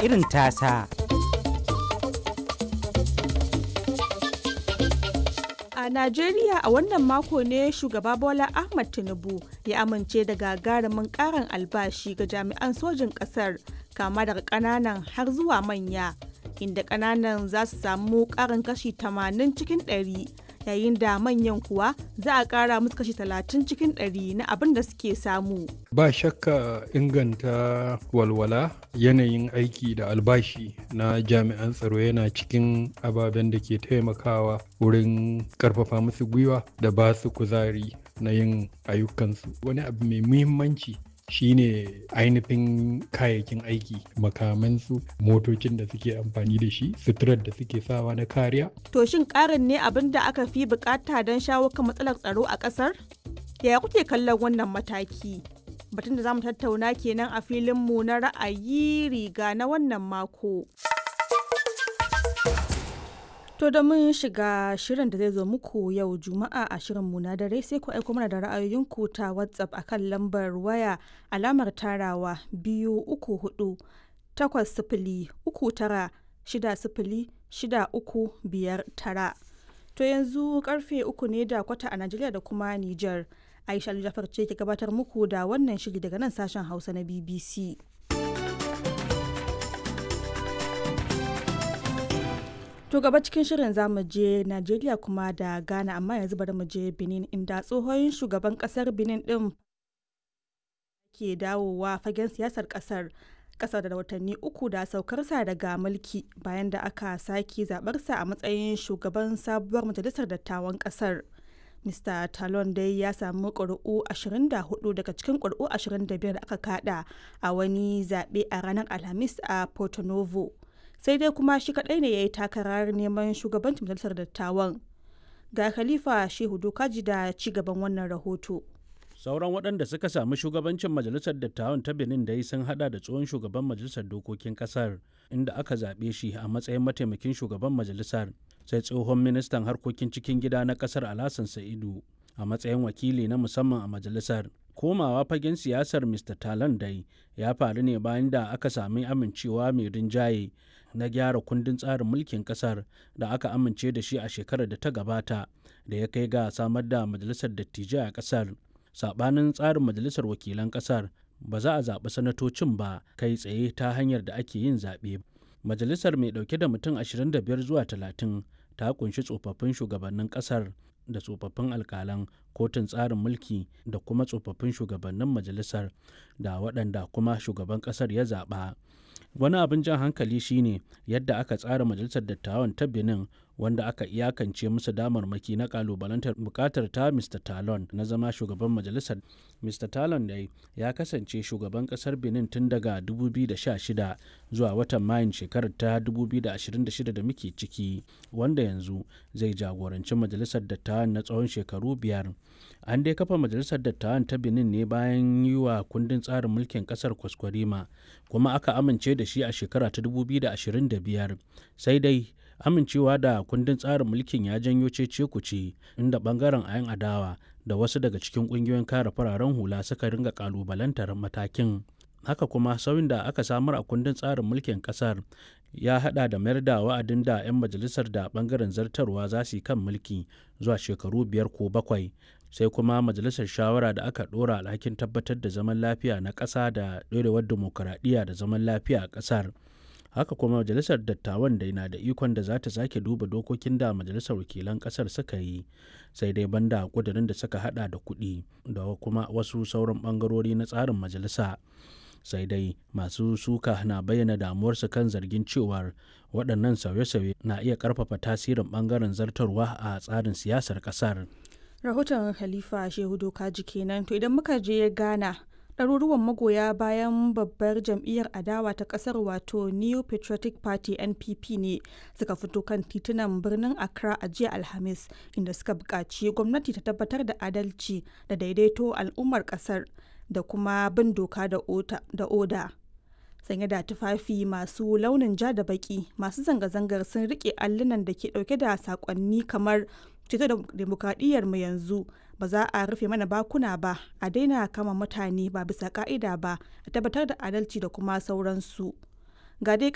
irin tasa. A Najeriya a wannan mako ne shugaba Bola Ahmad Tinubu ya amince da gagarumin karin albashi ga jami'an sojin ƙasar kama daga ƙananan har zuwa manya inda ƙananan za su samu ƙarin kashi 80 cikin 100 yayin da manyan kuwa za a ƙara musu kashi 30 cikin 100 na abin da suke samu. Ba shakka inganta walwala yanayin aiki da albashi na jami'an tsaro yana cikin ababen da ke taimakawa wurin karfafa musu gwiwa da ba su kuzari na yin ayyukansu. Wani abu mai muhimmanci shine ainihin kayayyakin aiki makamansu motocin da suke amfani da shi suturar da suke sawa na kariya To shin ƙarin ne abin da aka fi bukata don shawo kan matsalar tsaro a ƙasar? Yaya kuke kallon wannan mataki? Batun da za mu tattauna kenan a filinmu na ra'ayi riga na wannan mako. To da mun shiga shirin da zai zo muku yau Juma'a a shirinmu na dare sai ku aiko mana da ra'ayoyinku ta WhatsApp akan lambar waya alamar tarawa biyu uku hudu takwas sifili uku tara shida sifili shida uku biyar tara. To yanzu karfe uku ne da kwata a Najeriya da kuma Nijar. Aisha Jafar ce ke gabatar muku da wannan shiri daga nan sashen Hausa na BBC. To gaba cikin shirin zamu je Najeriya kuma da Ghana amma yanzu bari mu je Benin inda tsohon shugaban kasar Benin din ke dawowa fagen siyasar kasar kasar da watanni uku da saukarsa daga mulki bayan da aka sake zabarsa a matsayin shugaban sabuwar majalisar dattawan kasar. Mr. Talon dai ya samu ƙuri'u 24 daga cikin ƙuri'u 25 da aka kada a wani zaɓe a ranar Alhamis a Porto Novo. sai dai kuma shi kadai ne ya yi takarar neman shugabancin majalisar dattawan ga khalifa shehu dokaji da ci gaban wannan rahoto sauran waɗanda suka sami shugabancin majalisar dattawan ta benin dai sun hada da tsohon shugaban majalisar dokokin kasar inda aka zaɓe shi a matsayin mataimakin shugaban majalisar sai tsohon ministan harkokin cikin gida na kasar alasan sa'idu a matsayin wakili na musamman a majalisar komawa fagen siyasar mr talan dai ya faru ne bayan da aka sami amincewa mai rinjaye na gyara kundin tsarin mulkin kasar da aka amince da shi a shekarar da ta gabata da ya kai ga samar da majalisar dattijai a kasar sabanin tsarin majalisar wakilan kasar ba za a zaɓi sanatocin ba kai tsaye ta hanyar da ake yin zaɓe majalisar mai ɗauke da mutum 25 zuwa 30 ta kunshi tsofaffin shugabannin kasar da tsofaffin alkalan kotun tsarin mulki da kuma tsofaffin shugabannin majalisar da waɗanda kuma shugaban ƙasar ya zaɓa wani abin jan hankali shine yadda aka tsara majalisar dattawan ta benin wanda aka iyakance musu damarmaki na kalubalantar bukatar ta mr talon na zama shugaban majalisar mr talon dai ya kasance shugaban kasar benin tun daga 2016 zuwa watan mayun shekarar ta 2026 da muke ciki wanda yanzu zai jagoranci majalisar dattawan na tsawon shekaru biyar an dai kafa majalisar dattawan ta benin ne bayan yi wa kundin tsarin mulkin kasar kwaskwarima kuma aka amince da shi a shekara ta 2025 sai dai amincewa da kundin tsarin mulkin ya janyo cece kuce inda bangaren ayan adawa da wasu daga cikin kungiyoyin kare fararen hula suka ringa kalubalantar matakin haka kuma sauyin da aka samar a kundin tsarin mulkin kasar ya hada da mayar da wa'adin da 'yan majalisar da bangaren zartarwa za su yi kan mulki zuwa shekaru biyar ko bakwai sai kuma majalisar shawara da aka dora alhakin tabbatar da zaman lafiya na ƙasa da ɗorewar dimokuraɗiyya da zaman lafiya a ƙasar haka kuma majalisar dattawan da na da ikon da za ta sake duba dokokin da majalisar wakilan ƙasar suka yi sai dai banda ƙudurin da suka hada da kuɗi da kuma wasu sauran ɓangarori na tsarin majalisa sai dai masu suka na bayyana damuwarsu kan zargin cewar waɗannan sauye-sauye na iya ƙarfafa tasirin ɓangaren zartarwa a tsarin siyasar ƙasar. rahoton khalifa shehu dokaji kenan to idan muka je ghana ɗaruruwan magoya bayan babbar jam'iyyar adawa ta ƙasar wato new patriotic party npp ne suka fito kan titunan birnin accra a jiya alhamis inda suka buƙaci gwamnati ta tabbatar da adalci da daidaito al'ummar ƙasar da kuma bin doka da oda sanye da tufafi masu launin ja da baki masu zanga-zangar sun rike allunan da ke dauke da sakonni kamar ceto da demokradiyyar mu yanzu ba za a rufe mana bakuna ba a daina kama mutane ba bisa ka'ida ba a tabbatar da adalci da kuma sauransu ga dai